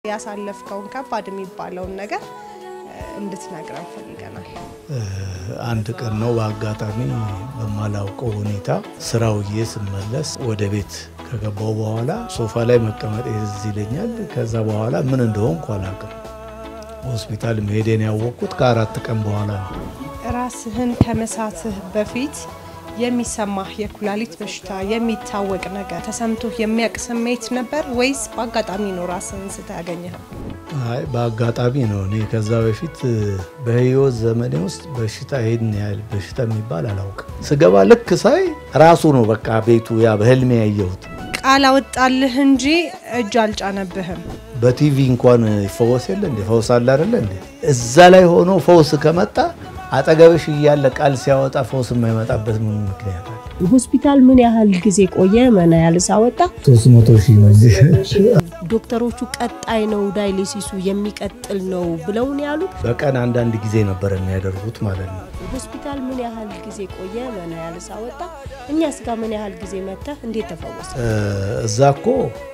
ያሳለፍከውን ከባድ የሚባለውን ነገር እንድትነግረን ፈልገናል። አንድ ቀን ነው በአጋጣሚ በማላውቀው ሁኔታ ስራ ውዬ ስመለስ ወደ ቤት ከገባው በኋላ ሶፋ ላይ መቀመጥ ትዝ ይለኛል። ከዛ በኋላ ምን እንደሆንኩ አላውቅም። ሆስፒታል መሄዴን ያወቅኩት ከአራት ቀን በኋላ ነው። ራስህን ከመሳትህ በፊት የሚሰማህ የኩላሊት በሽታ የሚታወቅ ነገር ተሰምቶህ የሚያውቅ ስሜት ነበር ወይስ በአጋጣሚ ነው ራስህን ስታገኘኸው? አይ በአጋጣሚ ነው። እኔ ከዛ በፊት በህይወት ዘመኔ ውስጥ በሽታ ይሄን ያህል በሽታ የሚባል አላውቅም። ስገባ ልክ ሳይ ራሱ ነው በቃ ቤቱ ያ በህልሜ ያየሁት። ቃል አወጣልህ እንጂ እጅ አልጫነብህም። በቲቪ እንኳን ይፈወስ የለ እንዴ? ፈውስ አለ አይደለ እንዴ? እዛ ላይ ሆኖ ፈውስ ከመጣ አጠገብሽ እያለ ቃል ሲያወጣ ፈውስ የማይመጣበት ምን ምክንያት አለ? ሆስፒታል ምን ያህል ጊዜ ቆየ? መና ያልስ አወጣ? ሶስት መቶ ሺህ ነው እንጂ ዶክተሮቹ ቀጣይ ነው ዳይሊሲሱ የሚቀጥል ነው ብለው ነው ያሉት። በቀን አንዳንድ ጊዜ ነበር የሚያደርጉት ማለት ነው። ሆስፒታል ምን ያህል ጊዜ ቆየ? መና ያልስ አወጣ? እኛስ ጋር ምን ያህል ጊዜ መጥተህ እንዴት ተፈወሰ? እዛ እኮ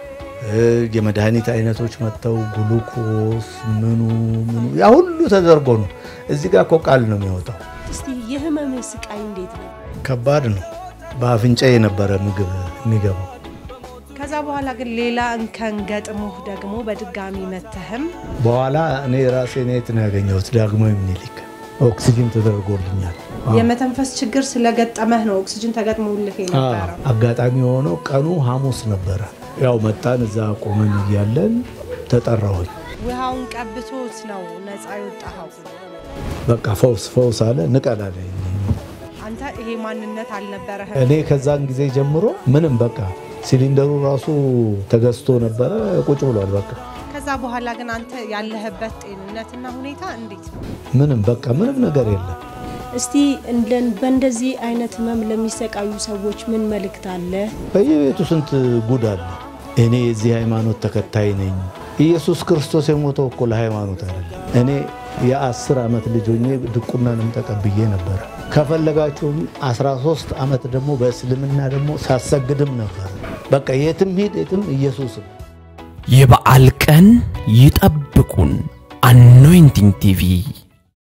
የመድኃኒት አይነቶች መጥተው ግሉኮስ ምኑ ምኑ ያ ሁሉ ተደርጎ ነው። እዚህ ጋር እኮ ቃል ነው የሚወጣው። እስቲ የህመምህ ስቃይ እንዴት ነው? ከባድ ነው። በአፍንጫ የነበረ ምግብ የሚገባው ከዛ በኋላ ግን ሌላ እንከን ገጥሞህ ደግሞ በድጋሚ መተህም በኋላ እኔ ራሴ የት ነው ያገኘሁት? ዳግማዊ ምኒልክ ኦክሲጅን ተደርጎልኛል። የመተንፈስ ችግር ስለገጠመህ ነው ኦክሲጅን ተገጥሞልህ የነበረው። አጋጣሚ የሆነው ቀኑ ሐሙስ ነበረ። ያው መጣን፣ እዛ ቆመን እያለን ተጠራሁኝ። ውሃውን ቀብቶት ነው ነፃ የወጣኸው። በቃ ፈውስ ፈውስ አለ ንቀላለኝ። አንተ ይሄ ማንነት አልነበረህም። እኔ ከዛን ጊዜ ጀምሮ ምንም በቃ ሲሊንደሩ ራሱ ተገዝቶ ነበረ ቁጭ ብሏል። በቃ ከዛ በኋላ ግን አንተ ያለህበት ጤንነትና ሁኔታ እንዴት ነው? ምንም በቃ ምንም ነገር የለም። እስቲ እንደን በእንደዚህ አይነት ህመም ለሚሰቃዩ ሰዎች ምን መልእክት አለ? በየቤቱ ስንት ጉድ አለ። እኔ የዚህ ሃይማኖት ተከታይ ነኝ። ኢየሱስ ክርስቶስ የሞተው እኮ ለሃይማኖት አይደለም። እኔ የአስር ዓመት ልጅ ሆኜ ድቁናንም ተቀብዬ ነበረ። ከፈለጋችሁም 13 ዓመት ደግሞ በእስልምና ደግሞ ሳሰግድም ነበር። በቃ የትም ሂድ የትም ኢየሱስም የበዓል ቀን ይጠብቁን። አኖይንቲንግ ቲቪ